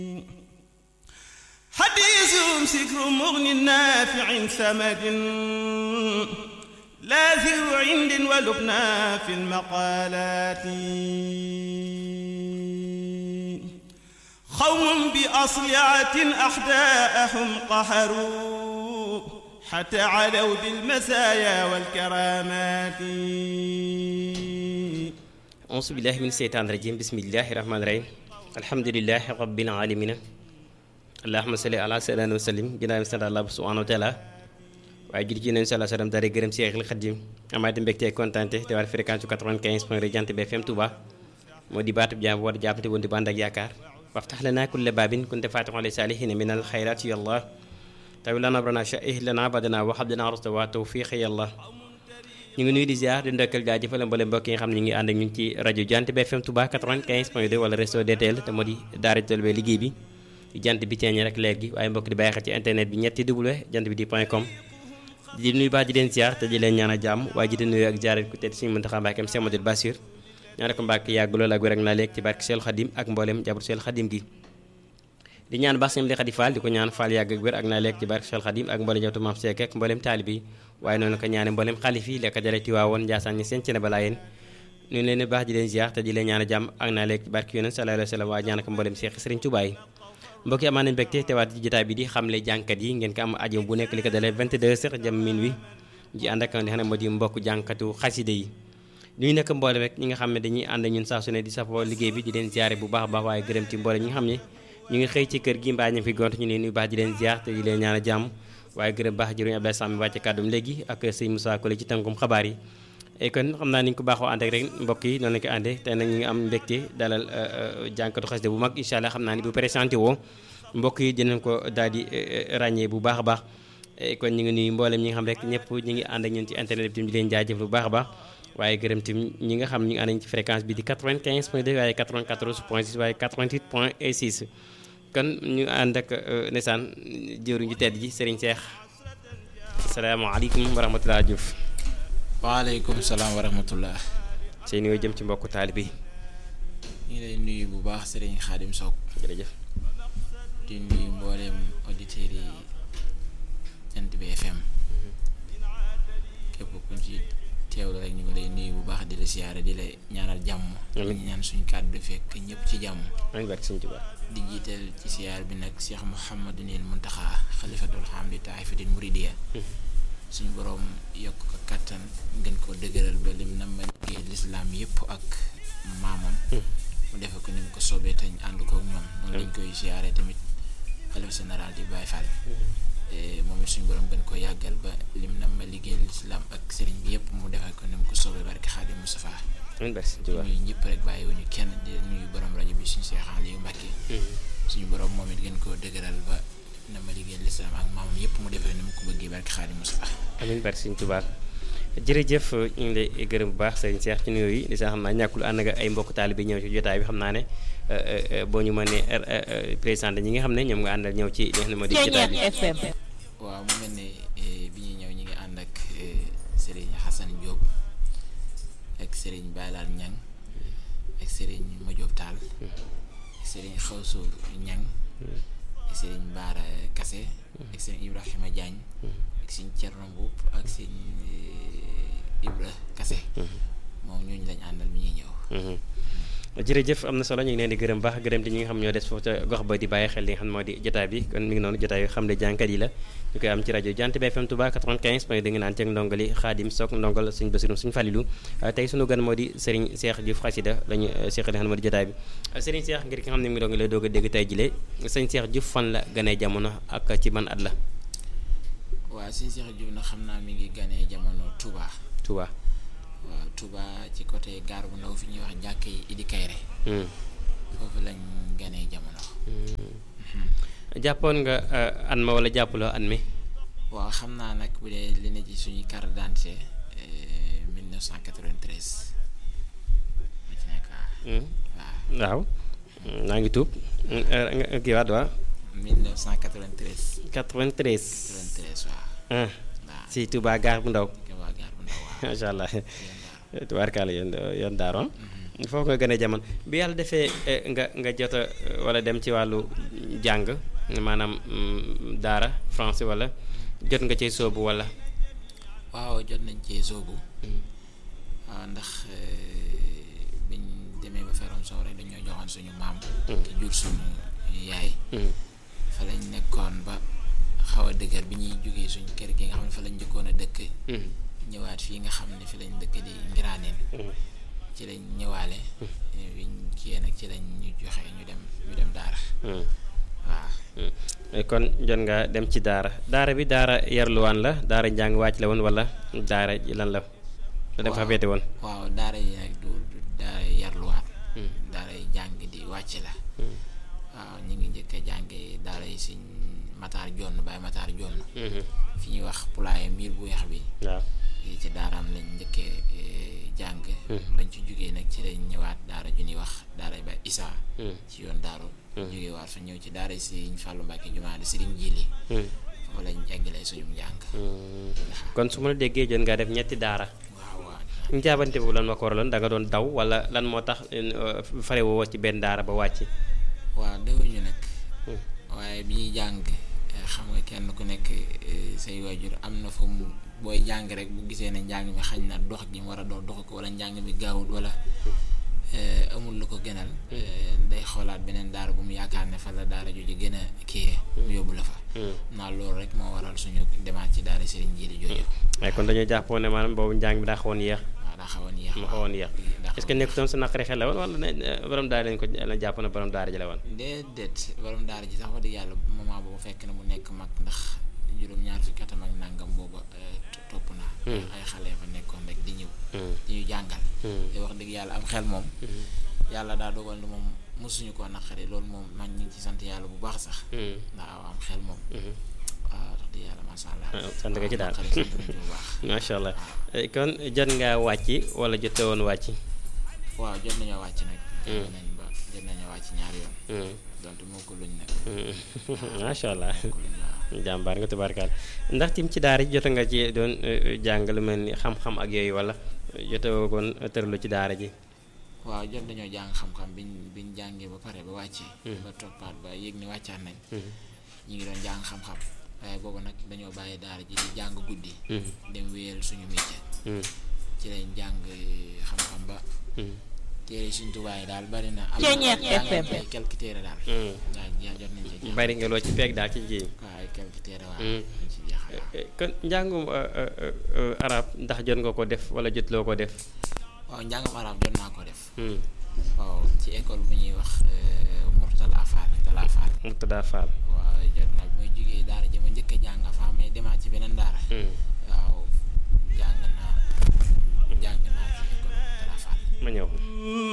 حديث سكر مغن نافع ثمد لا ذو عند ولبنى في المقالات قوم بأصلعة أحداءهم قهروا حتى علوا بالمسايا والكرامات auzu billahi min seytaan rajim bismillahi rahmaani rahim alhamdulilahi rabbil alamina allahuma salli ala sayyidina wa sallim ginnaaw mi sant Allah subhanahu wa taala waaye judi ci nabi sallallahu alayhi wa sallam daal di gërëm Seexul Xadim amaati mbégte kontante te war fréquence 95 point Jant bi FM Touba moo di baatub jaam war jàppante woon di bànd ak yaakaar waftax lana kulla baabin kunte fatixan li saalihina min al xayrat yàlla tawi lana abrana sha'ih lana badana wa habdana rusda wa tawfiq yàlla ñu ngi nuyu di ziar di ndokkal jaajëfal mboolem mbokk yi nga xam ne ñu ngi ànd ak ñun ci rajo Jant bi FM Touba 95 point 2 wala réseau DTL te moo di daara Tolbe liggéey bi jant bi ceeñe rek leer gi waaye mbokk di bàyyi xel ci internet bi ñetti w jant bi di point com di nuyu baax di leen ziar te di leen ñaan a jàmm waaye ji di nuyu ak ziaret ku tedd suñu Muntaxa Mbàkke Cheikh Modou Bassir ñaane ko Mbàkke yàgg lool ak wér ak naa léeg ci barke Seelu Xadim ak mboolem jabar Seelu Xadim gi di ñaan baax seen li xadi Fall di ko ñaan Fall yàgg ak wér ak naa léeg ci barke Seelu Xadim ak mboolem jawtu maam Seek ak mboolem taalibe yi waaye noonu ko ñaane mboolem xalif yi lekk jare Tiwaawoon Njaasaan ñi seen ci ne balaa yéen ñu leen baax di leen ziar te di leen ñaan a jàmm ak naa léeg ci barke Yonent sallallahu alayhi wa sallam waaye ñaan ko mboolem Seex Sëriñ Tuubaa yi mbokk yi amaan nañu mbégte teewaat ci jotaay bi di xamle jànkat yi ngeen ko am aju bu nekk li ko dalee 22 heures jëm minuit ji ànd ak li xam ne moo di mbokk jànkatu xaside yi ñuy nekk mboole rek ñi nga xam ne dañuy ànd ñun saa su ne di safoo liggéey bi di leen ziare bu baax a baax waaye gërëm ci mboole ñi nga xam ne ñu ngi xëy ci kër gi mbaa ñu fi gont ñu leen nuyu baax di leen ziar te di leen ñaan a jàmm waaye gërëm baax jëruñu Abdoulaye Samb wàcce kàddum léegi ak sëñ Moussa Kole ci tënkum xabaar yi et kon xam naa ni ñu ko baaxoo ànd ak rek mbokk yi noonu lañu ko àndee tey nag ñu ngi am mbégte dalal jànkatu xaside bu mag incha allah xam naa ni bu présenté woo mbokk yi dinañ ko daal di ràññee bu baax a baax kon ñu ngi nuyu mboolem ñi nga xam rek ñëpp ñu ngi ànd ak ñun ci internet bi tamit di leen jaajëf bu baax a baax waaye gërëm tamit ñi nga xam ñu ngi ànd ci fréquence bi di 95 point 2 waaye 94 point 6 waaye 88 point 6 kon ñu ànd ak ndeysaan jëwriñ ju tedd ji Serigne Cheikh asalaamaaleykum wa rahmatulah Diouf. waaleykum salaam wa rahmatullah. seen yoo jëm ci mbokku taalibe bi. ñu ngi lay nuyu bu baax Serigne Khadim Sock. jërëjëf. di nuyu mboolem auditeurs yi Jant bi FM képp ku ci teewlu rek ñu ngi lay nuyu bu baax di la siyaare di la ñaanal jàmm. amiin di ñaan suñu kàddu fekk ñëpp ci jàmm. amiin barke Sëñ Tuubaa. di jiital ci siyaar bi nag Cheikh Mouhamadunil Muntaxa xalifatul xam di taifatil muridiya suñu borom yokk ko kattan gën koo dëgëral ba lim na ma liggéey lislaam yëpp ak maamam. mu defe ko ni mu ko soobee te ñu ànd kook ñoom. noonu lañ koy siyaare tamit. xalifa général di Baye Fall moom it suñu borom gën ko yàggal ba lim na ma liggéey lislaam ak sëriñ bi yëpp mu defee ko ni mu ko soobee barke Xaadim Mustafaa amiin barke Sëñ Tuubaa. ñuy ñëpp rek bàyyiwuñu kenn di nuyu borom rajo bi suñu Seex Aliou Mbàkke suñu borom moom it gën koo dëgëral ba na ma liggéey lislaam ak maamam yëpp mu defee ni mu ko bëggee barke Xaadim Mustafaa amiin barke Sëñ Tuubaa jërëjëf ñu ngi lay gërëm bu baax sëriñ Cheikh ci nuyoo yi di sax xam naa ñàkkul ànd nga ay mbokk taalibe ñëw ci jotaay bi xam naa ne boo ñu mënee présenté ñi nga xam ne ñoom nga àndal ñëw ci li nga xam ne moo di jotaay bi waaw mu mel ne bi ñuy ñëw ñi ngi ànd ak Serigne Hassan Diop ak Serigne Baylaal Ñang ak Serigne Madiop Tall ak Serigne Xawsu Ñang ak Serigne Baara Kase ak Serigne Ibrahima Diagne ak Serigne Thierno Mboup ak Serigne Ibra Kase moom ñooñu lañ àndal mi ñuy ñëw jërëjëf am na solo ñu ngi leen di gërëm baax gërëm di ñi nga xam ñoo des foofu ca gox ba di bàyyi xel li nga xam ne moo di jotaay bi kon mi ngi noonu jotaay xam ne jànkat yi la ñu koy am ci rajo Jant bi FM Touba 95 point da nga naan ceeg ndongali Xaadim Sock ndongal suñ Basirum suñ Falilu tey sunu gan moo di Serigne Cheikh Diouf Xasida lañu seq li nga xam ne moo di jotaay bi Serigne Cheikh ngir ki nga xam ne mi ngi doon lay doog a dégg tey jile Serigne Cheikh Diouf fan la ganee jamono ak ci ban at la waaw Serigne Cheikh Diouf nag xam naa mi ngi ganee jamono Touba Touba waaw Touba ci côté gaar bu ndaw fi ñuy wax jàkk yi Idi Kayre foofu lañ ganee jamono jàppoon nga an ma wala jàppuloo an mi waaw xam naa nag bu dee li ne ci suñuy carte d'identité 1993 ma ci nekk waaw waaw naa ngi tuub kii waat waa 1993 93 93 waaw waaw si Touba gaar bu ndaw Touba gaar bu ndaw waaw macha allah tubaarkaala yoon yoon daaroon foofu nga gën a jamono bi yàlla defee eh, nga nga jot a eh, wala dem ci wàllu jàng maanaam mm, daara français wala jot nga cee soobu wala. waaw jot nañ cee soobu waaw ndax eh, biñ demee ba feroon soow rek dañoo joxoon suñu maam ki jur suñu yaay Mm, fa lañ nekkoon ba xaw a dëgër bi ñuy jógee suñu kër gi nga xam ne fa lañ njëkkoon a dëkk mm, ñëwaat fii nga xam ne fi lañ dëkk di ngiraaneen mm. ci lañ ñëwaale biñ kiyee nag ci lañ ñu joxe ñu dem ñu dem daara Mm, waaw mm. Eh, kon jot nga dem ci daara daara bi daara yarluwaan la daara njàng wàcc la woon wala daara ji lan la la dem fa Waaw. féete woon waaw daara yi nag du du daara yarluwaat Mm. daara yi jàng di wàcc la Mm. waaw ñu ngi njëkk a jànge daara yi siñ mataar jonn baay mataar jonn Mhm. fi ñuy wax pulaaye miir bu weex bi waaw yi ci daaraam lañ njëkkee eh, jàng Mm. bañ ci jógee nag ci lañ ñëwaat daara ju ñuy wax daara ba isaa Mm. ci yoon daaru Mm. jógee waat fa ñëw ci daara Sëriñ Fàllu Mbàkke jumaa di Sëriñ Jili Mm. foofu lañ eggalee suñu njàng Mm. kon su ma la déggee jot nga def ñetti daara waaw waaw njaabante bu lan ma ko waraloon da nga doon daw wala lan moo tax euh, fare woo ci benn daara ba wàcc waaw dewuñu nag Mm. waaye bi ñuy jàng eh, xam nga kenn ku nekk eh, say waajur am na fu mu booy jàng rek bu gisee ne njàng mi xañ na dox gi mu war a dox dox ko wala njàng mi gaawut wala eh, amul lu ko gënal eh, day xoolaat beneen daara bu mu yaakaar ne fa la daara jooju gën a kii mu yóbbu la fa Mm. naa loolu rek moo waral suñu demaat ci daara Serigne Jili jooju waaye kon dañoo jàppoon ne maanaam boobu njàng bi daa xawoon yéex waaw daa xawoon yéex mu xawoon yéex daa est-ce que nekkutoon sa naqari xel la woon wala ne ne borom daara lañ ko la jàpp na borom daara ji la woon déedéet borom daara ji sax wax dëgg yàlla moment boobu fekk na mu nekk mag ndax juróom-ñaar fukki atam ak nangam boobu eh, to- topp na Hmm. ay xale fa nekkoon rek di ñëw Mm. di ñu jàngal Mm. te wax dëgg yàlla am xel moom Mm. yàlla daa dogal ni moom mosuñu koo naqari loolu moom man ñu ngi ci sant yàlla bu baax sax Mm. ndax aw am xel moom Mhm. waaw wax dëgg yàlla macha allah Ah, sant nga ci daal. naqari sant nañ ci bu baax macha allah Eh, kon jot ngaa wàcc wala jotee woon wàcc waaw jot nañoo wàcc nag Hmm. jot nañ ba jot nañoo wàcc ñaari yoon Mm. donte moo ko luñ nag Mm. macha allah moo ko luñ waaw jàmbaar nga tubaarkaal ndax tim ci daara ji jot nga ci doon eh, jàng lu mel ni xam-xam ak yooyu wala jotewoo koon tërlu ci daara ji waaw jot dañoo jàng xam-xam biñ biñ jàngee ba pare ba wàccee Hmm. ba toppaat ba yéeg ni wàccaat nañ Mm. ñu ngi doon jàng xam-xam waaye boobu nag dañoo bàyyi daara ji di jàng guddi Mm. dem wéyal suñu métier Mm. ci lañ jàng eh, xam-xam ba Mm. téere suñ tubaay daal bari na am Ceeñeer jàng nañ FM. ay quelques téere daal Mm. waaw ja- jot nañ ci jàng bari nga loo ci peeg daal ci ji waaw ay quelques téere waaw Hmm. ñu ci jeexal waaw. Eh, kon njàngum eh, eh, eh, arab ndax jot nga ko def wala jotloo ko def waaw njàngam arab jot naa ko def Mm. waaw ci école bu ñuy wax eh, Murtala Fall Tala Fall Murtada Fall waaw jot naa bi may jógee daara ji ma njëkk a jàng fa may demaat ci beneen daara Mm. waaw jàng naa jàng naa ci école Murtala Fall ma ñëw